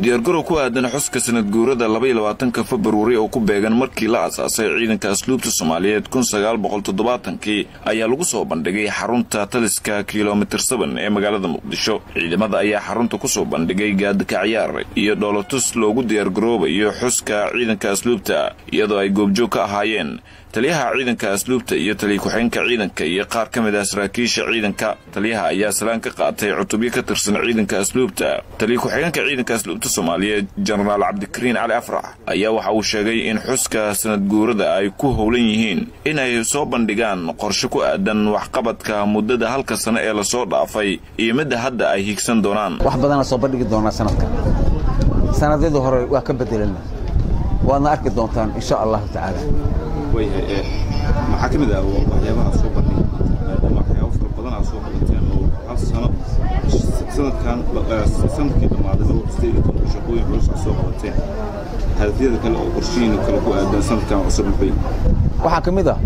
diyaargarow ku aadan xuska sanad guurada labaiyo labaatanka februari oo ku beegan markii la asaasay ciidanka asluubta soomaaliyeed kun sagaal boqol toddobaatankii ayaa lagu soo bandhigay xarunta taliska kilomitir seben ee magaalada muqdisho ciidamada ayaa xarunta kusoo bandhigay gaadika ciyaar iyo dhoolotus loogu diyaargaroobayo xuska ciidanka asluubta iyadoo ay goobjoog ka ahaayeen taliyaha ciidanka asluubta iyo taliya ku-xigeenka ciidanka iyo qaar ka mid ah saraakiisha ciidanka taliyaha ayaa salaan ka qaatay cutubyo ka tirsan ciidanka asluubta taliya ku-xigeenka ciidanka asluubta soomaaliyeed jenaraal cabdikariin cali afrax ayaa waxa uu sheegay in xuska sanad guurada ay ku howlan yihiin inay soo bandhigaan qorshe ku aadan waxqabadka muddada halka sano ee lasoo dhaafay iyo midda hadda ay higsan doonaan wax badana soo bandhigi doonaa sanadka sanadyadii hore waa ka bedelana waadna arki doontaan insha allahu tacaala maxaa ka mid ah waxyaabaha soo bandhigi maadaama waxyaabo fara badan aad soo qabateen oo hal sano sanadkan sanadkii dhammaaday laba sideed iyo tobanka shaqooyin culus aad soo qabateen hadafyada kale oo qorshihiina kale ku aadan sanadkan cusub maxay waxaa ka mid ah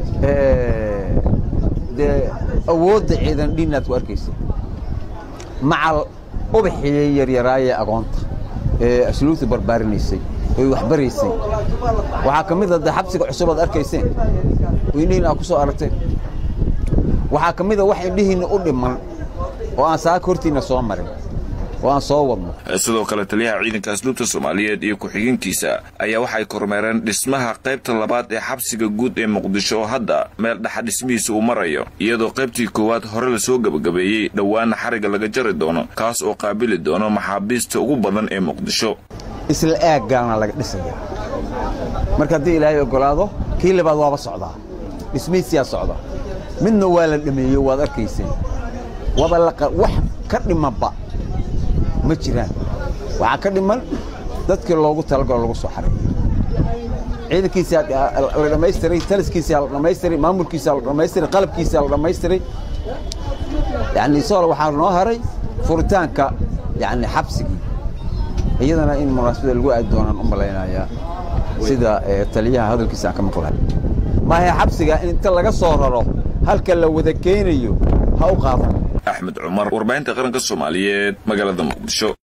dee awoodda ciidan dhiinaad ku arkaysa macal ubaxii yaryaraayee agoonta ee asluubta barbaarinaysay oy waxbaraysay waxaa ka mid a de xabsiga cusub aad arkayseen oo indhihiin aad ku soo aragteen waxaa ka mid a wax indhihiinna u dhiman oo aan saaka hortiinna soo marin oo aan soo wadno sidoo kale taliyaha ciidanka asluubta soomaaliyeed iyo ku-xigeenkiisa ayaa waxay kormeereen dhismaha qaybta labaad ee xabsiga guud ee muqdisho oo hadda meel dhaxa dhismihiisa uu marayo iyadoo qaybtii koowaad hore lasoo gebagabeeyey dhowaana xariga laga jari doono kaas oo qaabili doono maxaabiista ugu badan ee muqdisho isla aaggaana laga dhisaya marka haddii ilaahay oggolaado kii labaad waaba socdaa dhismihiisiyaa socda midna waa la dhameeyo waad arkayseen waaba wax ka dhimanba ma jiraan waxaa ka dhiman dadkii loogu talagalo lagu soo xareeyo ciidankiisaa la dhammaystiray taliskiisaa la dhammaystiray maamulkiisaa la dhammaystiray qalabkiisaa la dhammaystiray yacni isagoo waxaa noo haray furitaanka yacni xabsigii iyadana in munaasabada lagu aadi doonaan u malaynayaa sida taliyaha hadalkiisa aan ka maqlahay maahe xabsiga in inta laga soo raro halka la wada keenayo ha u qaadan axmed cumar warbaahinta qaranka soomaaliyeed magaalada muqdisho